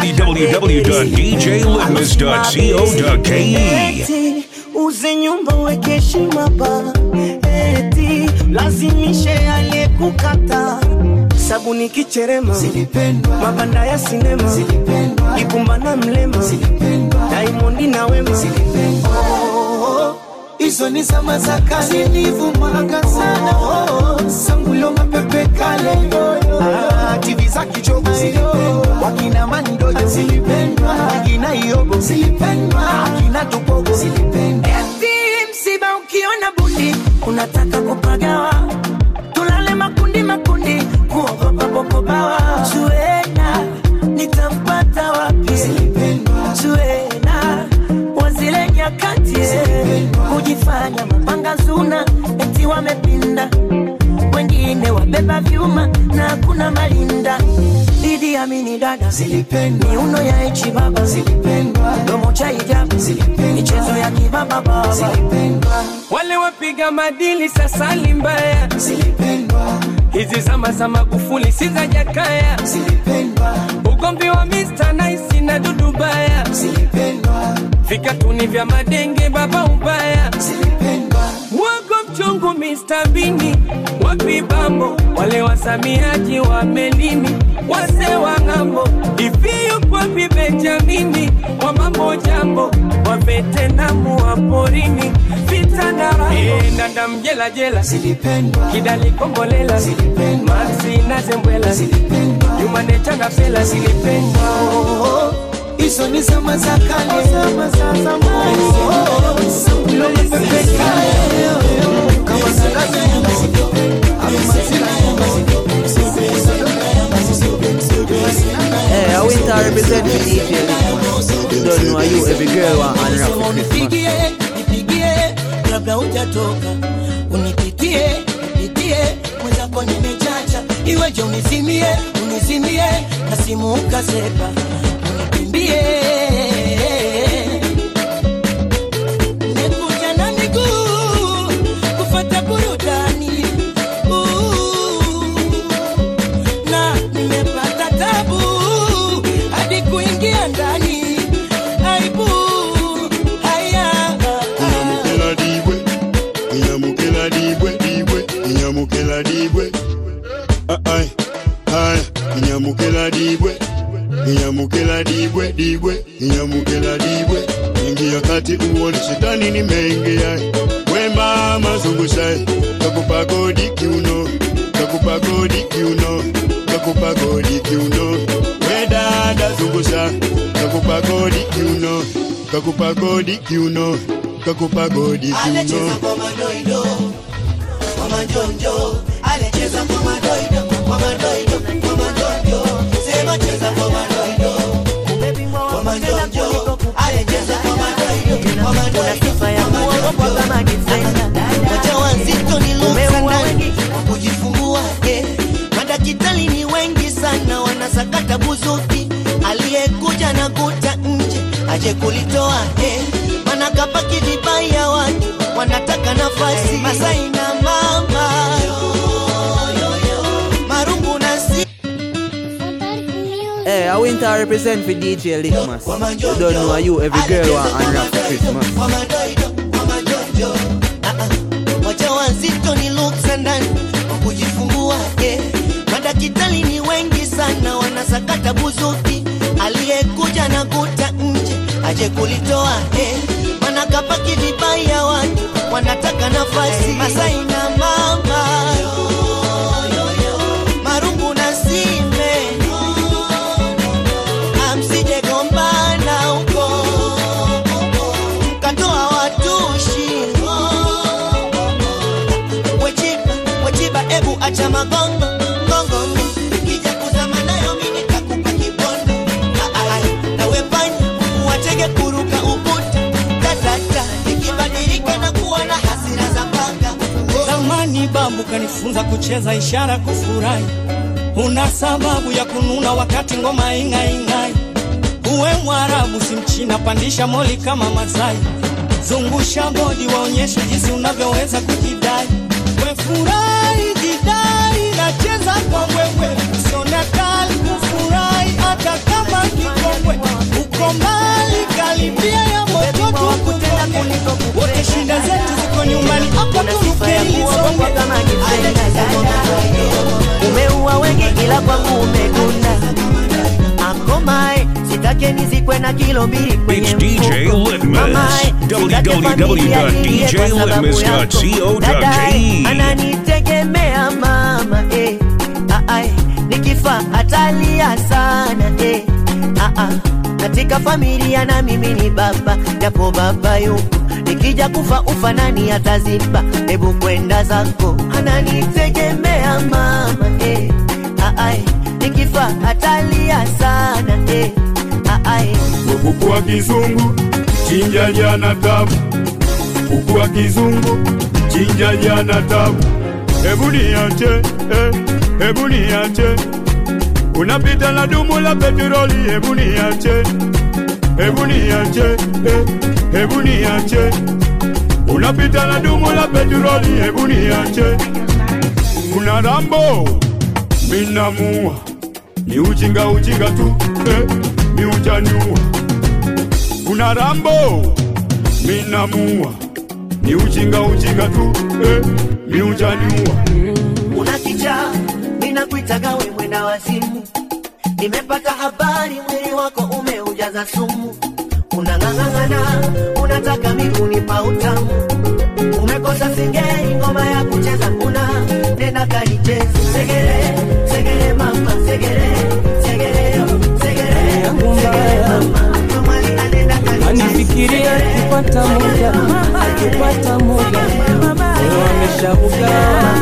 www.djlitmus.co.ke. Eti, uze nyumba weke heshima ba eti lazimishe aliyekukata sabuni kicherema mabanda ya sinema ikumbana mlema daimondi na wema Oh, hizo ni zama za kale zilivumanga sana oh, sangulo mapepe kale ah, tv za kichogo wakina mandojo wakina iogo akina tupogo Eti msiba ukiona bundi unataka kupagawa tulale makundi makundi kuogopa bokobawa zuena nitampata wapi zuena wazile nyakati kujifanya mapanga zuna eti wamepinda wengine wabeba vyuma na hakuna malinda Idi Amini dada miuno ya echi baba domo cha hijabu michezo ya kibaba baba wale wapiga madili sasa ni mbaya hizi zama za magufuli si za jakaya ugomvi wa Mr. Nice na dudu baya vikatuni vya madenge baba ubaya wako mchongo Mr. Bini wapi bambo wale wasamiaji wa melini wase wa ng'ambo iviyo kwapi Benjamini wa mambo jambo wa vetenamu wa porini vitandara e, ndanda mjela jela kidali kombolela maxi na zembwela jumane changa pela zilipendwa hizo ni zama za kale Oh, sangulo mapepe kale kama Hey, I went to represent for DJ Litmus. You don't know you, every girl want unwrap for Christmas. unipigie nipigie kabla hujatoka unipitie nipitie mwenzako nimechacha iweje unizimie unizimie na simu ukasepa unikimbie Nimekuja na miguu kufata burudani Ooh. na nimepata tabu hadi kuingia ndani aibu haya Inyamukela dibwe, inyamukela dibwe, dibwe, inyamukela dibwe. Ah, ai, ai, inyamukela dibwe, inyamukela dibwe, dibwe, inyamukela dibwe. Ingia kati uone shetani nimeingia. We mama zungusha, kakupa godi kiuno, kakupa godi kiuno, kakupa godi kiuno. We dada zungusha, kakupa godi kiuno, kakupa godi kiuno, kakupa godi Anacheza kiuno. kwa madoido, kwa majonjo. Anacheza kwa madoido, kwa madoido, kwa majonjo. Sema cheza kwa madoido, kwa majonjo. Anacheza kwa madoido, kwa madoido, kwa majonjo. Wajawazito ni luksa ndani, kwa kujifungua eh. Madakitari ni wengi sana wanasakata buzuki, aliyekuja na kuta nje aje kulitoa eh. Mana kapaki vibaya watu wanataka nafasi Masai na mama marungu na si Hey, I went to represent for DJ Litmus. You don't know you, every girl want unwrap for Christmas. kwa madoido kwa majonjo Ah, ah. wajawazito ni luksa ndani kwa kujifungua eh. Madakitari ni wengi sana wanasakata buzuki, aliyekuja na kuta nje aje kulitoa eh. Mana kapaki vibaya watu wanataka nafasi Masai na mama marungu na sime amsije gombana huko kanifunza kucheza ishara kufurahi. Una sababu ya kununa wakati ngoma ing'aing'ai. Uwe Mwarabu si Mchina, pandisha moli kama Masai. Zungusha bodi, waonyeshe jinsi unavyoweza kujidai. We furahi, jidai, nacheza kwa wewe, usione kali kufurahi hata kama kikongwe. Uko mbali, karibia ya moto tukutonge. Wote shida zetu ziko nyumbani, hapa turuke ili songe. umeua wengi ila kwangu umedunda akomae sitake nizikwe na kilo mbili kwenye It's DJ mfuko. Litmus. Mamae, sitake familia ilie kwa sababu yako. Dadae, www.djlitmus.co.ke. ananitegemea mama eh. ah, ah, nikifa atalia sana eh. ah, ah. katika familia na mimi ni baba japo baba yupo nikija kufa ufa nani ataziba hebu kwenda zako ananitegemea mama eh. ah, ah, nikifa atalia sana eh. ah, ah, kuku wa kizungu chinja jana tabu, kuku wa kizungu chinja jana tabu. Hebu niache eh, hebu niache, unapita na dumu la petroli. Hebu niache, hebu niache eh, hebu niache, unapita na dumu la petroli. Hebu niache, kuna Rambo minamua, ni ujinga ujinga tu eh, ni utaniua kuna Rambo minamua, ni ujinga ujinga tu eh, ni utaniua una kichaa ninakuitaga we mwenda wazimu nimepata habari mwili wako umeujaza sumu unang'ang'ana unataka miguni pa utamu umekosa singeli ngoma ya kucheza kuna nenda kaicheza segere segere mama segere segere segere segere mama anifikiria akipata muda akipata muda leo ameshabugawa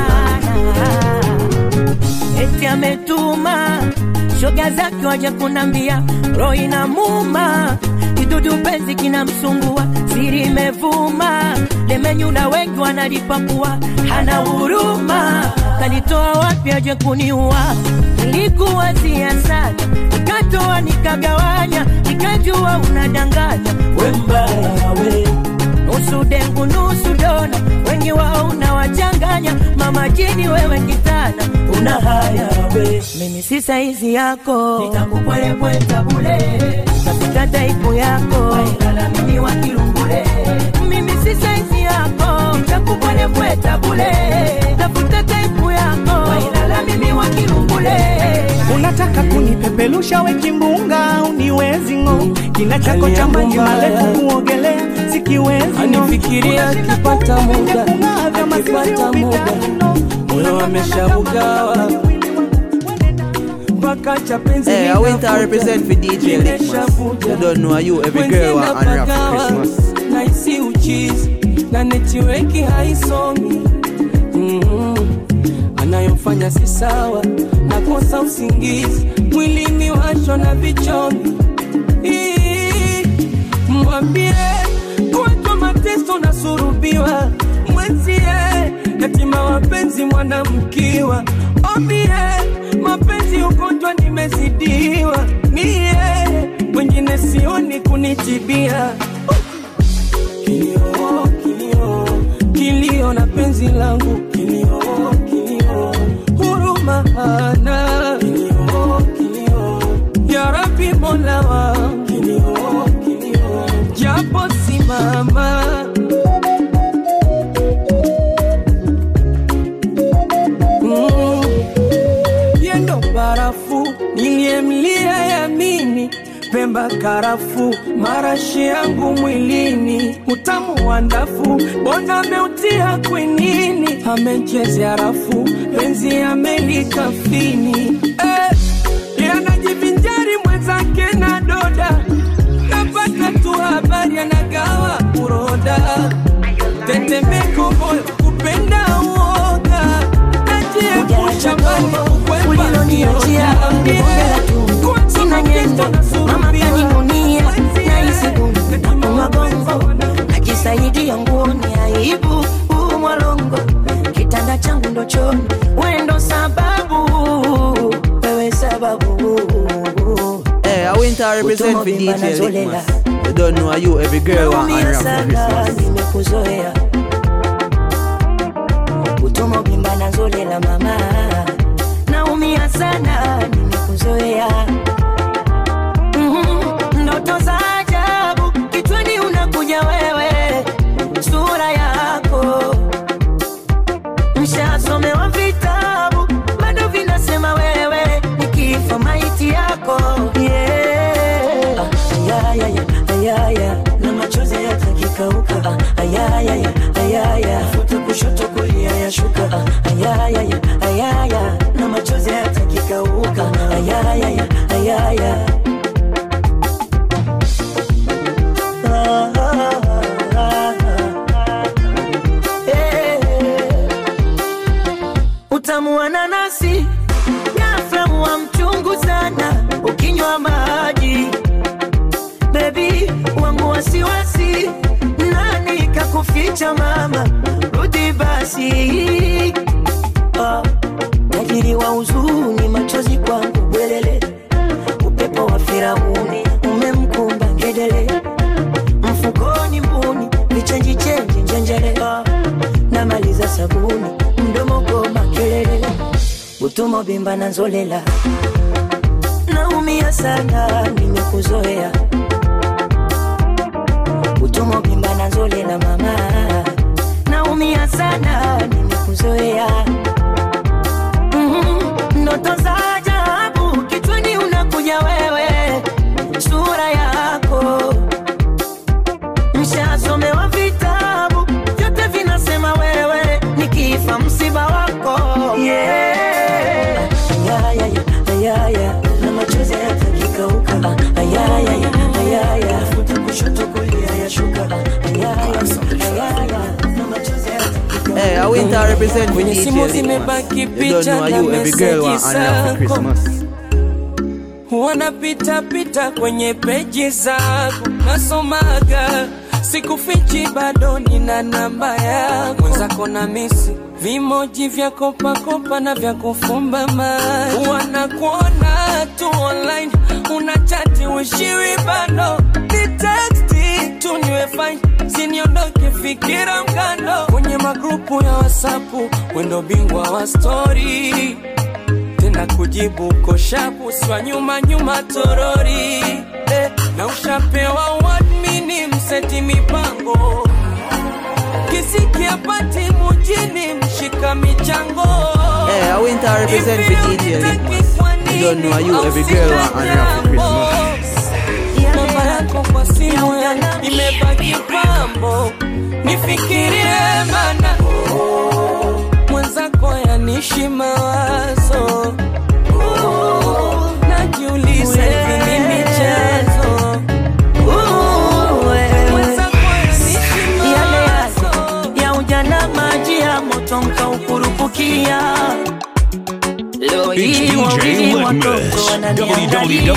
eti ametuma shoga zake waje kunambia roho inamuma kidudu penzi kinamsumbua siri imevuma lemenyula wengi wanalipakua hana huruma kanitoa wapi aje kuniua nilikuwa sana nikatoa nikagawanya nikajua unadanganya we mbaya we nusu dengu nusu dona wengi wao unawachanganya mama jini wewe kitana una haya we mimi si saizi yako nitakupwelepweta bule tafuta taipu yako wailala mimi wa kilungule mimi si saizi yako nitakupwelepweta bule tafuta taipu yako wailala mimi wa kilungule unataka kunipepelusha we kimbunga uniwezi ng'o kina chako cha maji marefu kuogelea sikiwezi anifikiria akipata muda akipata muda moyo ameshabugawa mpaka cha penzi Hey, I went to represent for DJ Litmus. You don't know you, every girl want unwrap for Christmas. naisi uchizi na netiweki haisomi mm anayofanya si sawa nakosa usingizi mwilini washwa na vichomi Ii, mwambie kuwatwa mateso na surubiwa mwenzie yatima wapenzi mwanamkiwa ombie mapenzi ugonjwa nimezidiwa mie wengine sioni kunitibia kilio kilio kilio na penzi langu kilio kilio huruma hana kilio kilio ya Rabbi mola wangu kilio kilio japo simama Mm. yendo barafu niliyemlia yamini pemba karafu marashi yangu mwilini utamu wa ndafu bona ameutia kwinini amechezea rafu penzi amelikafini eh, yanajivinjari mwenzake na doda napata tu habari anagawa uroda tetemeko moyo kupenda uoga najiepusha mbali uliloniachia nibongela tu sina nyendo mama kaninunia nahisi gundu magongo najisaidia nguoni aibu huu mwalongo kitanda changu ndo choo sababu Hey, I went to represent for Utumwa DJ zolela. Litmus. You don't know you, every girl want Naumia unwrap for sana Christmas. nimekuzoea utomo bimba na zolela mama naumia sana nimekuzoea Mhm, ndoto za ajabu kichwani unakuja wewe sura yako mshasomewa vitabu bado vinasema wewe nikifa maiti yako yeah. ayayaya ayaya na machozi yatakikauka Ah, ayayaya ayaya futa kushoto kulia yashuka Ah, ayayaya ayaya na machozi yatakikauka ayayaya ayaya Ah, ah, ah, ah. Eh. utamu wa nanasi ghafla huwa mchungu sana ukinywa maji bebi wangu wasiwasi nani kakuficha mama rudi basi Ah, tajiri wa huzuni machozi kwangu bwelele upepo wa firauni umemkumba ngedele mfukoni mbuni vichenji chenji njenjele Ah, namaliza sabuni mdomo goma kelele utumo bimba na nzolela naumia sana nimekuzoea utumo bimba na nzolela mama naumia sana nimekuzoea Mhm, ndoto za ajabu kichwani unakuja wewe sura yako mshasomewa vitabu vyote vinasema wewe nikifa msiba wako yeah. ayayaya ayaya na machozi yatakikauka Ah, ayayaya ayaya futa kushoto kulia yashuka Ah, ayayaya ayaya na machozi Hey, I went to represent for Kwenye DJ simu Litmus. zimebaki You don't picha know na you, every girl want meseji unwrap for zako. Christmas. wanapita pita kwenye peji zako nasomaga sikufichi bado nina namba yako mwenzako na misi vimoji vya kopakopa na vya kufumba maji wanakuona tu online unachati ushiri bado ni teksti tu niwe fine siniondoke fikira mkando kwenye magrupu ya wasapu wendo bingwa wa stori tena kujibu koshapu swa nyuma nyuma torori eh, na ushapewa wadmini mseti mipango kisikia pati mujini mshika michango Hey, I went to represent for DJ Litmus. You don't know you, every girl want unwrap for Christmas. namba yako kwa simu yangu imebaki pambo nifikirie mana mwenzako yanishi mawazo najiuliza hivi ni michezo Mwenzako yanishi yale mawazo yale ya ujana maji ya moto mkaukurupukia leo It's hii DJ wawili watoto Litmus. wananiangalia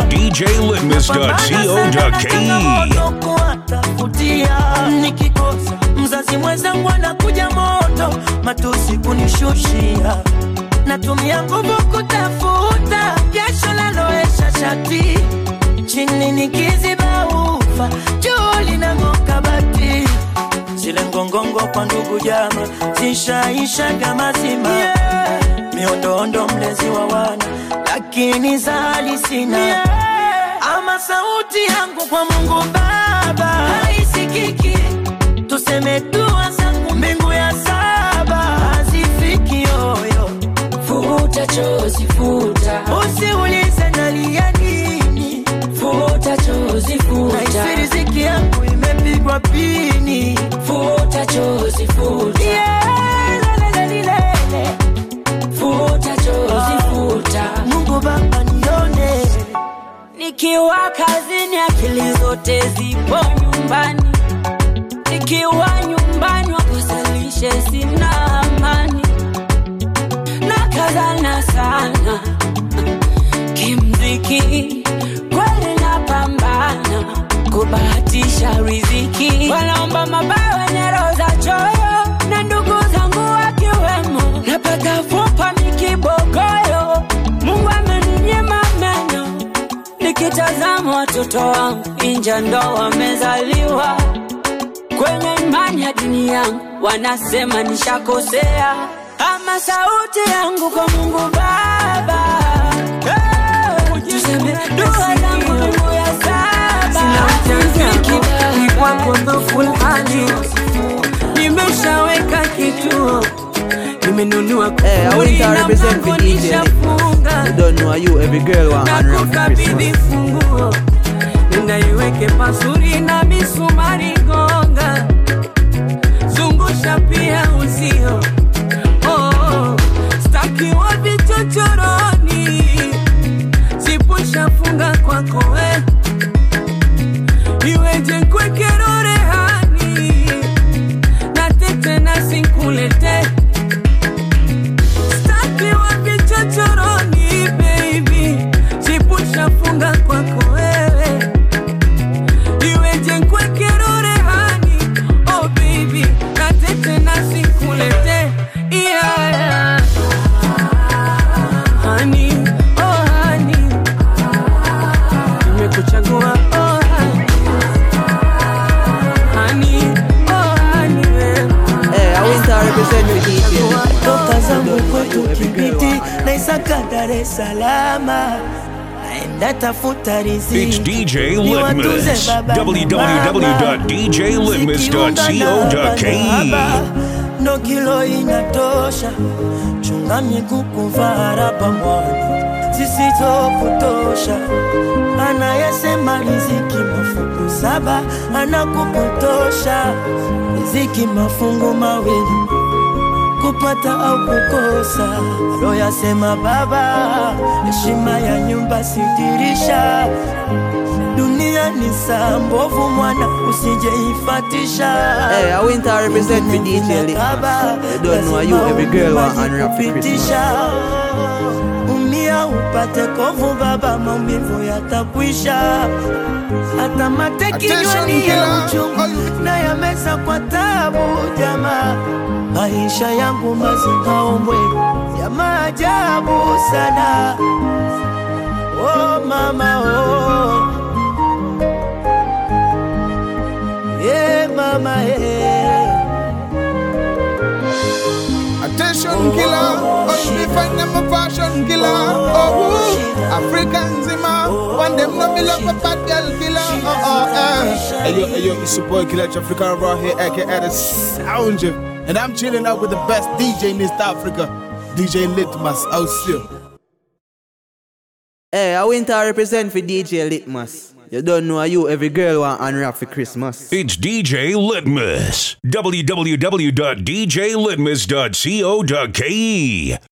www.djlitmus.co.ke. kuwatafutia nikikosa mzazi mwenzangu anakuja moto matusi kunishushia natumia nguvu kutafuta jasho laloesha shati chini nikiziba ufa juu linang'oka bati zile ngongongo kwa ndugu jama zishaishaga mazima yeah. miondoondo mlezi wa wana lakini zali sina ama sauti yangu kwa mungu baba haisikiki tuseme dua zangu mbingu ya saba hazifiki yoyo futa chozi futa usiulize nalia nini futa chozi futa naisi riziki yangu imepigwa pini futa chozi futa Yeah, lelelelelele. futa chozi futa mungu baba nione nikiwa kazini akili zote zipo nyumbani nikiwa nyumbani wakosalishe sina amani na kazana sana kimziki kweli napambana kubahatisha riziki wanaomba mabawa nyero za choyo na ndugu zangu wakiwemo napata fupa mikibogoyo mungu ameninyima nikitazama watoto wangu inja ndo wamezaliwa kwenye imani ya dini yangu wanasema nishakosea ama sauti yangu kwa mungu baba Eh, tuseme dua zangu mungu ya saba ni kwako dhoful hali nimeshaweka kituo nimenunua Hey, I went to represent for DJ nishafunga You don't know you, every girl want honor for nakukabidhi Christmas. funguo nenda iweke pazuri na misumari gonga zungusha pia uzio oh, oh. stakiwa vichochoroni sipushafunga kwako we iweje kwekero rehani na tete na sinkulete stakiwa vichochoroni baby sipushafunga kwako wewe iweje nkwekero rehani oh baby na tete na sinkulete yeah, yeah. Honey, oh honey, nimekuchagua oh honey, honey, oh honey, wewe. Hey, I went to represent for DJ toka zangu kwetu every girl Kibiti want na Isaka Dar es Salaam, naenda tafuta riziki It's DJ niwatunze Litmus. baba na mama. www.djlitmus.co.ke. ndo kilo inatosha, chunga miguu kuvaa raba mwana zisizokutosha. Anayesema riziki mafungu saba anakupotosha, riziki mafungu mawili kupata au kukosa. Aloyasema baba, heshima ya nyumba sidirisha dunia ni saa mbovu mwana usijeifatisha Hey, I went to represent for DJ Litmus. You don't know you, every girl want honor for Christmas. kupitisha umia upate kovu baba maumivu yatakwisha hata mate kinywani ya uchungu na yameza kwa tabu jamaa maisha yangu mazikaombwe ya maajabu sana oh mama oh yeah mama yeah Attention killer, oh you be find them a fashion killer. Oh, woo. African zima, one them no me love a bad girl killer. Oh, oh, eh. Hey yo, hey yo, it's your boy Killer African right here, aka the Sound Chef. and I'm chilling out with the best DJ in East Africa, DJ Litmus. I'll see you. Hey, I went to represent for DJ Litmus. You don't know you, every girl want honor for Christmas. It's DJ Litmus. www.djlitmus.co.ke.